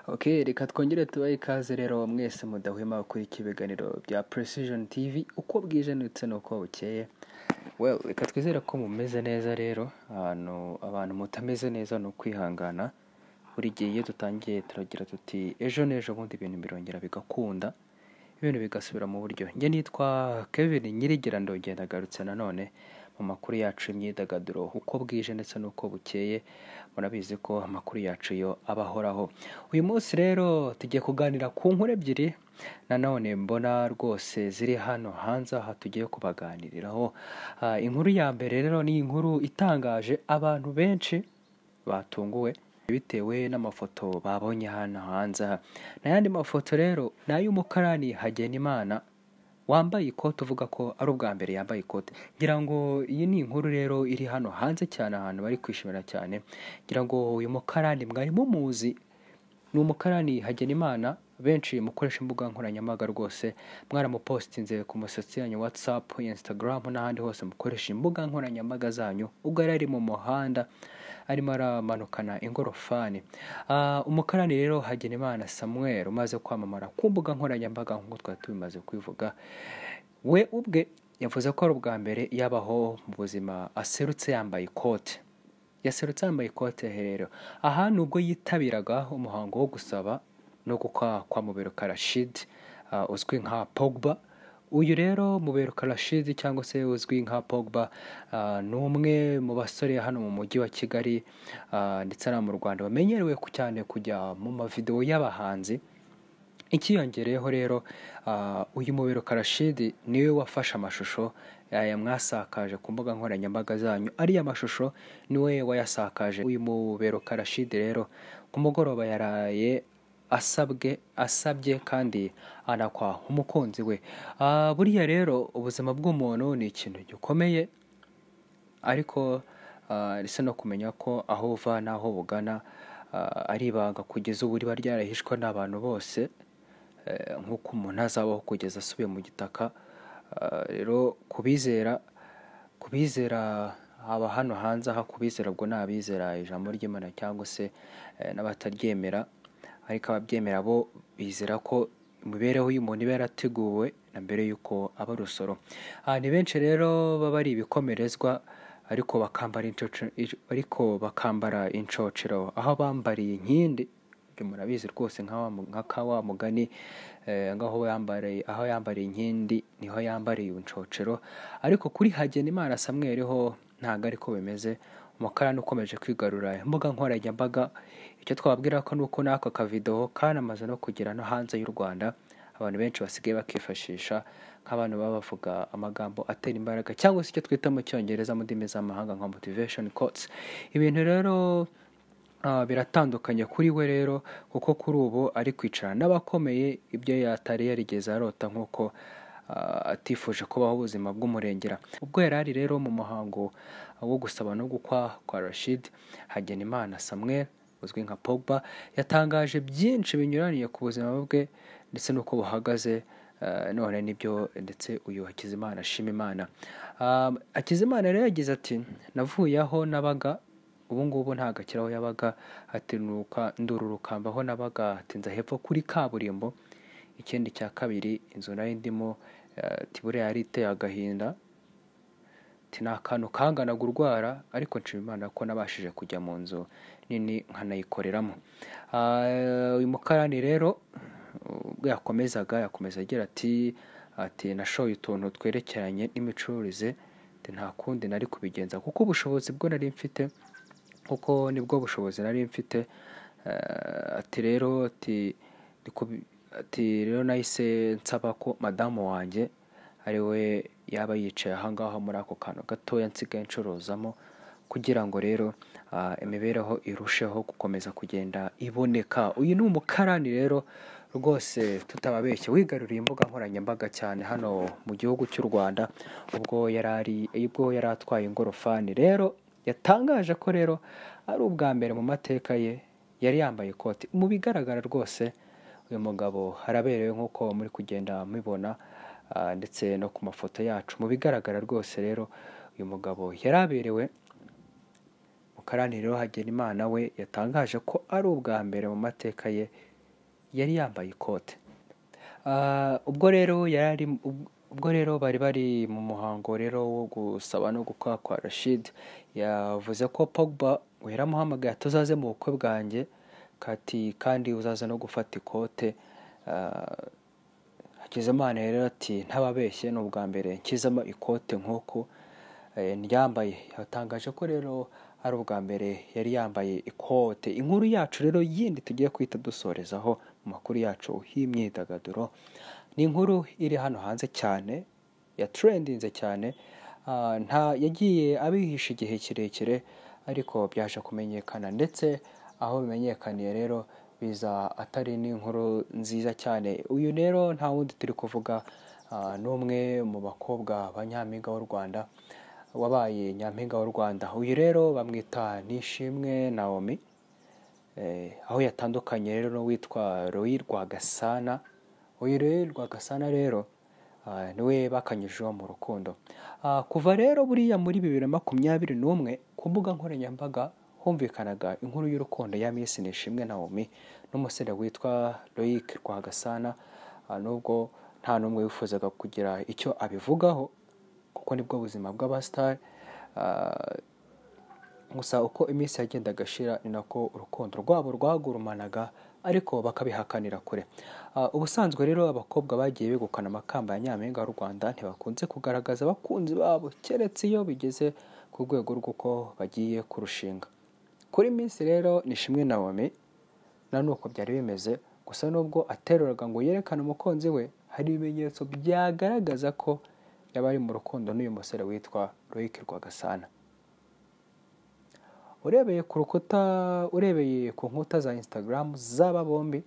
ok reka twongere tubahe ikaze rero mwese mudahwema gukurikira ibiganiro bya precision tv uko bwije ndetse n'uko bukeye well reka twizere ko mumeze neza rero ahantu abantu mutameze neza ni ukwihangana buri gihe iyo dutangiye turagira tuti ejo n'ejo bundi ibintu birongera bigakunda ibintu bigasubira mu buryo njye nitwa kevin nyirigira ndogenda agarutse nanone mu makuru yacu y'imyidagaduro uko bwije ndetse n'uko bukeye murabizi ko amakuru yacu yo aba ahoraho uyu munsi rero tugiye kuganira ku nkuru ebyiri nanone mbona rwose ziri hano hanze aha tugiye kubaganiriraho Ah, inkuru ya mbere rero ni inkuru itangaje abantu benshi batunguwe bitewe n'amafoto babonye hano hanze aha n'ayandi mafoto rero ni ay'umukarani hagenimana wambaye ikote uvuga ko ari ubwa mbere yambaye ikote ngira ngo iyi ni inkuru rero iri hano hanze cyane ahantu bari kwishimira cyane ngira ngo uyu mukarani mwari mumuzi ni umukarani hagenimana benshi mukoresha imbuga nkoranyambaga rwose mwaramupositinze ku musatsi yanyu whatsapp instagram n'ahandi hose mukoresha imbuga nkoranyambaga zanyu ubwo yari ari mu muhanda arimo aramanukana ingorofani Ah, umukarani rero hagenimana samuel umaze kwamamara ku mbuga nkoranyambaga nk'uko twari tubimaze kubivuga we ubwe yavuze ko ari ubwa mbere yabaho mu buzima aserutse yambaye ikote yaserutse yambaye ikote rero aha ni ubwo yitabiraga umuhango wo gusaba no gukwa kwa muberuka rashid ah, uzwi nka pogba uyu rero muberuka rashid cyangwa se uzwi nka pogba ah, ni umwe mu basore hano mu mujyi wa kigali ah, ndetse no mu rwanda bamenyerewe ku- cyane kujya mu mavidewo y'abahanzi ikiyongereyeho rero ah, uyu muberuka rashidi niwe wafashe amashusho aya mwasakaje ku mbuga nkoranyambaga zanyu ariya mashusho niwe wayasakaje uyu muberuka rashidi rero ku mugoroba yaraye asabwe asabye kandi anakwa umukunzi we Ah, buriya rero ubuzima bw'umuntu ni ikintu gikomeye ariko ah, risa no kumenya ko aho uva n'aho bugana ah, ari ibanga kugeza ubu riba ryarahishwa n'abantu bose eh, nk'uko umuntu azabaho kugeza asubiye mu gitaka Ah, rero kubizera kubizera haba hano hanze aha kubizera ubwo ni abizera ijambo ry'imana cyangwa se eh, n'abataryemera ariko ababyemera bo bizera ko imibereho y'umuntu iba yarateguwe na mbere y'uko aba rusoro Ah, ni benshi rero baba ari ibikomerezwa ariko bakambara incoco- ico- ariko bakambara incocero aho bambariye inkindi ibyo murabizi rwose nka wa mu- nka ka wa mugani eh, ngaho yambariye aho yambariye inkindi niho yambariye incocero ariko kuri Hagenimana Samuel ho ntabwo ariko bimeze umukarani ukomeje kwigarura imbuga nkoranyambaga icyo twababwira ko ni uko n'ako kavidewo kanamaze no kugera no hanze y'u Rwanda abantu benshi basigaye bakifashisha nk'abantu baba bavuga amagambo atera imbaraga cyangwa se icyo twita mu cyongereza mu ndimi z'amahanga nka motivation quotes ibintu rero ah, biratandukanye kuri we rero kuko kuri ubu ari kwicara n'abakomeye ibyo yatari yarigeze arota nk'uko ah, atifuje kubaho ubuzima bw'umurengera ubwo yari ari rero mu muhango wo gusaba no gukwa kwa rashid hagenimana samuel uzwi nka pogba yatangaje byinshi binyuraniye ku buzima bwe ndetse n'uko buhagaze eh, none nibyo ndetse uyu hakizimana ashima imana Ah, hakizimana rero yagize ati navuye aho nabaga ubu ngubu ntabwo akiri aho yabaga ati "Nuruka- ndururukamba aho nabaga ati nza hepfo kuri kaburimbo ikindi cya kabiri inzu nari ndimo eh, ati buriya yari iteye agahinda ati ni akantu kanganaga urwara ariko nshima imana ko nabashije kujya mu nzu nini nkanayikoreramo Ah, uyu mukarani rero ubwo yakomezaga yakomeza agira ati ati nashoye utuntu twerekeranye n'imicururize ati nta kundi nari kubigenza kuko ubushobozi bwo nari mfite kuko nibwo bushobozi nari mfite Eh, ati rero ati ni kubi- ati rero nahise nsaba ko madamu wanjye ari we yaba yicaye ahangaha muri ako kantu gatoya nsigaye ncuruzamo kugira ngo rero ah, imibereho irusheho gukomeza kugenda iboneka uyu ni umukarani rero rwose tutababeshye wigaruriye imbuga nkoranyambaga cyane hano mu gihugu cy'u rwanda ubwo yari ari- ubwo yari atwaye ingorofani rero yatangaje ko rero ari ubwa mbere mu mateka ye yari yambaye ikoti mu bigaragara rwose uyu mugabo araberewe nk'uko muri kugenda mubibona ah, ndetse no ku mafoto yacu mu bigaragara rwose rero uyu mugabo yari aberewe mukarani rero Hagenimana we yatangaje ko ari ubwa mbere mu mateka ye yari yambaye ikote Ah, ubwo rero yari ari ub- ubwo rero bari bari mu muhango rero wo gusaba no gukora kwa Rashid yavuze ko Pogba yaramuhamagaye ati uzaze mu bukwe bwanjye kati kandi uzaze no gufata ikote Ah, Hakizimana rero ati ntababeshye ni ubwa mbere nshyizemo ikote nk'uko eh, ryambaye yatangaje ko rero ari ubwa mbere yari yambaye ikote inkuru yacu rero yindi tugiye kwita dusorezaho mu makuru yacu y'imyidagaduro ni inkuru iri hano hanze cyane yatrendinze cyane ah, nta yagiye abihisha igihe kirekire ariko byaje kumenyekana ndetse aho bimenyekaniye rero biza atari n'inkuru nziza cyane uyu rero nta wundi turi kuvuga ah, n'umwe mu bakobwa ba nyampinga w'u Rwanda wabaye nyampinga w'u Rwanda uyu rero bamwita Nishimwe Naomi Eh, aho yatandukanye rero n'uwitwa Roy Rwagasana uyu Roy Rwagasana rero ah, niwe bakanyujijeho mu rukundo Ah, kuva rero buriya muri bibiri na makumyabiri n'umwe ku mbuga nkoranyambaga humvikanaga inkuru y'urukundo ya Miss Nishimwe Naomi n'umusore witwa Loic Rwagasana Ah, nubwo nta n'umwe wifuzaga kugira icyo abivugaho kuko nibwo buzima bw'abasitari Ah, gusa uko iminsi yagendaga ashira ni nako urukundo rwabo rwagurumanaga ariko bakabihakanira kure Ah, ubusanzwe rero abakobwa bagiye begukana amakamba ya nyampinga y'u rwanda ntibakunze kugaragaza abakunzi babo keretse iyo bigeze ku rwego rw'uko bagiye kurushinga kuri minsi rero ni shimwe nawomi na nuko byari bimeze gusa nubwo ateruraga ngo yerekane umukunzi we hari ibimenyetso byagaragaza ko yaba ari mu rukundo n'uyu musore witwa Loic Rwagasana urebeye ku rukuta urebeye ku nkuta za instagram z'aba bombi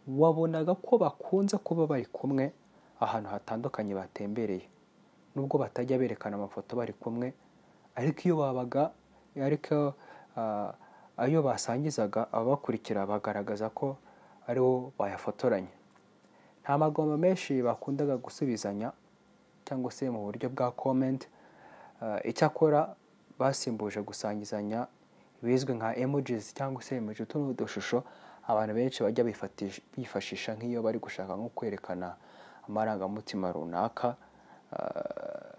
wabonaga ko bakunze kuba bari kumwe ahantu hatandukanye batembereye nubwo batajya berekana amafoto bari kumwe ariko iyo babaga ariko ah, ayo basangizaga ababakurikira bagaragaza ko ari bo bayafotoranye nta magoma menshi bakundaga gusubizanya cyangwa se mu buryo bwa comment Ah, icyakora basimbuje gusangizanya ibizwi nka emojis cyangwa se emoji utu ni udushusho abantu benshi bajya bifatish- bifashisha nk'iyo bari gushaka nko kwerekana amarangamutima runaka Ah,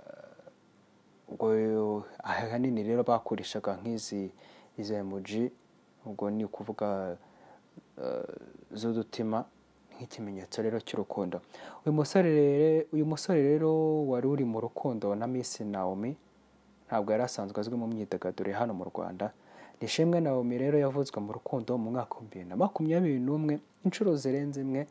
ubwo ahanini rero bakoreshaga nk'izi izo emoji ubwo ni ukuvuga eh, z'udutima nk'ikimenyetso rero cy'urukundo uyu musore rero uyu musore rero wari uri mu rukundo na Miss Naomi ntabwo yari asanzwe azwi mu myidagaduro ya hano mu Rwanda Nishimwe Naomi rero yavuzwe mu rukundo mu mwaka wa bibiri na makumyabiri n'umwe inshuro zirenze imwe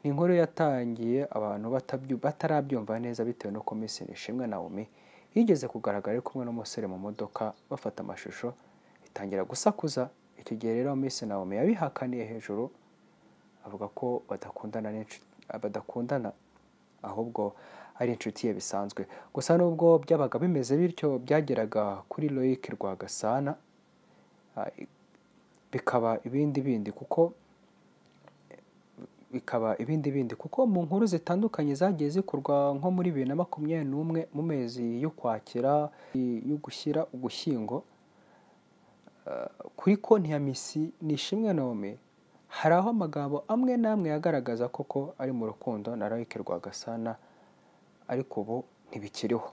ni inkuru yatangiye abantu batabyu- batarabyumva neza bitewe n'uko Miss Nishimwe Naomi yigeze kugaragara ari kumwe n'umusore mu modoka bafata amashusho itangira gusakuza icyo gihe rero Miss Naomi yabihakaniye hejuru avuga ko badakundana n'inshu- badakundana ahubwo ari inshuti ye bisanzwe gusa nubwo byabaga bimeze bityo byageraga kuri Loic Rwagasana ah, i- bikaba ibindi bindi kuko bikaba ibindi bindi kuko mu nkuru zitandukanye zagiye zikorwa nko muri bibiri na makumyabiri n'umwe mu mezi y'ukwakira y'ugushyira ugushyingo kuri konti ya misi nishimwe nome hari aho amagambo amwe n'amwe yagaragaza koko ari mu rukundo na Loic Rwagasana ariko ubu ntibikiriho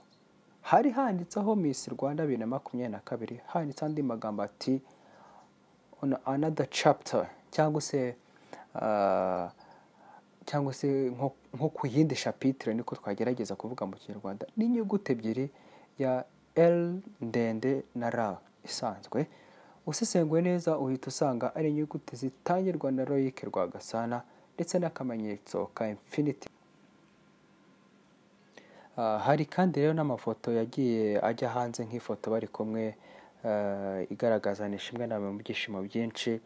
hari handitseho Miss Rwanda bibiri na makumyabiri na kabiri handitse andi magambo ati on another chapter cyangwa se ah, cyangwa se nko- nko ku yindi shapitire niko twagerageza kuvuga mu kinyarwanda n'inyuguti ebyiri ya L ndende na R isanzwe usesenguye neza uhita usanga ari inyuguti zitangirwa na Loic Rwagasana ndetse n'akamenyetso ka infinity Ah, hari kandi rero n'amafoto yagiye ajya hanze nk'ifoto bari kumwe ah, igaragaza Nishimwe nawe mu byishimo byinshi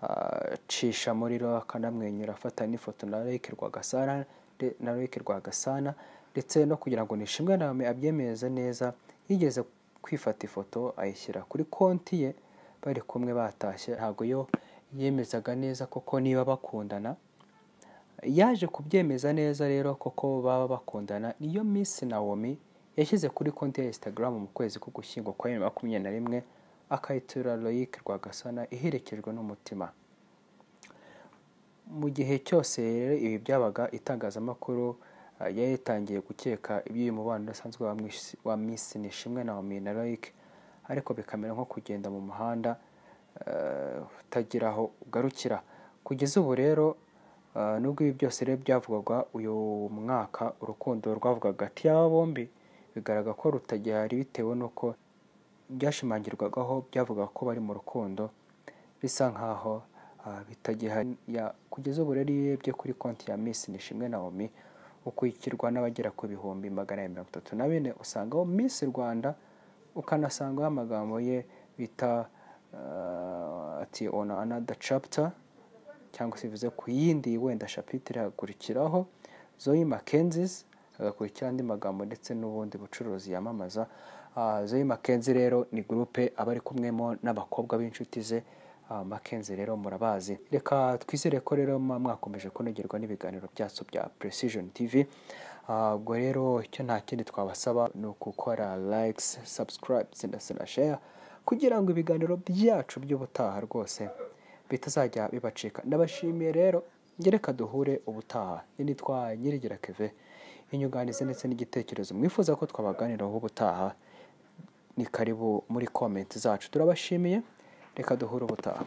ah, cisha muri rero akanamwenyura afata n'ifoto na Loic Rwagasana nde- na Loic Rwagasana ndetse no kugira ngo Nishimwe nawe abyemeze neza yigeze kwifata ifoto ayishyira kuri konti ye bari kumwe batashye ntabwo yo yemezaga neza koko niba bakundana yaje kubyemeza neza rero koko baba bakundana niyo Miss Naomi yashyize kuri konti ya Instagram mu kwezi ko gushyingwa kwa bibiri na makumyabiri na rimwe akayitura Loic Rwagasana iherekejwe n'umutima mu gihe cyose rero ibi byabaga itangazamakuru ah, yari yatangiye gukeka iby'uyu mubano udasanzwe wa Miss- wa Miss Nishimwe na Homie na Loic ariko bikamera nko kugenda mu muhanda ah, utagira aho ugarukira kugeza ubu rero ah, nubwo ibi byose rero byavugwaga uyu mwaka urukundo rwavugaga hagati y'aba bombi bigaragara ko rutagihari bitewe n'uko byashimangirwagaho byavuga ko bari mu rukundo bisa nkaho ah, bitagihari Ya- kugeza ubu rero iyo urebye kuri konti ya Miss Nishimwe Naomi ukurikirwa n'abagera ku bihumbi magana abiri mirongo itatu na bine usangaho Miss Rwanda ukanasangaho amagambo ye bita ah, ati on another chapter cyangwa se bivuze ku yindi wenda shapitire hakurikiraho Zoe Mackenzie's hagakurikira andi magambo ndetse n'ubundi bucuruzi yamamaza Ah, Zoe Mackenzie rero ni gurupe aba ari kumwemo n'abakobwa b'inshuti ze Ah, Mackenzie rero murabazi reka twizere ko rero muba mwakomeje kunogerwa n'ibiganiro byacu bya Precision TV Ah, ubwo rero icyo nta kindi twabasaba ni ugukora likes subscribe ndetse na share kugira ngo ibiganiro byacu by'ubutaha rwose bitazajya bibacika ndabashimiye rero njye reka duhure ubutaha njye nitwa nyirigira keve inyunganizi ndetse n'igitekerezo mwifuza ko twabaganiraho ubutaha ni karibu muri komenti zacu turabashimiye reka duhure ubutaha